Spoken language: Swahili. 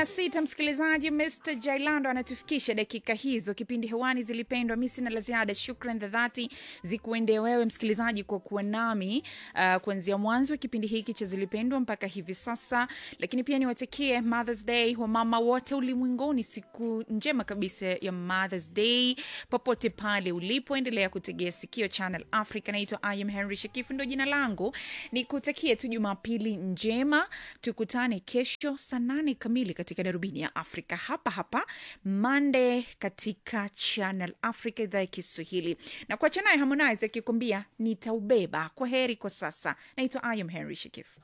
na sita msikilizaji mr jailando anatufikisha dakika hizo kipindi hewani zilipendwa mi sina la ziada shukran za dhati zikuende wewe msikilizaji kwa kuwa nami uh, kuanzia mwanzo wa kipindi hiki cha zilipendwa mpaka hivi sasa lakini pia niwatakie mothers day wa mama wote ulimwenguni siku njema kabisa ya mothers day popote pale ulipoendelea kutegea sikio channel africa naitwa im henry shakifu ndo jina langu nikutakie tu jumapili njema tukutane kesho saa nane kamili katika darubini ya afrika hapa hapa mande katika channel africa idhaa ya kiswahili na kuacha naye harmonize akikwambia nitaubeba kwa heri kwa sasa naitwa im henry shakifu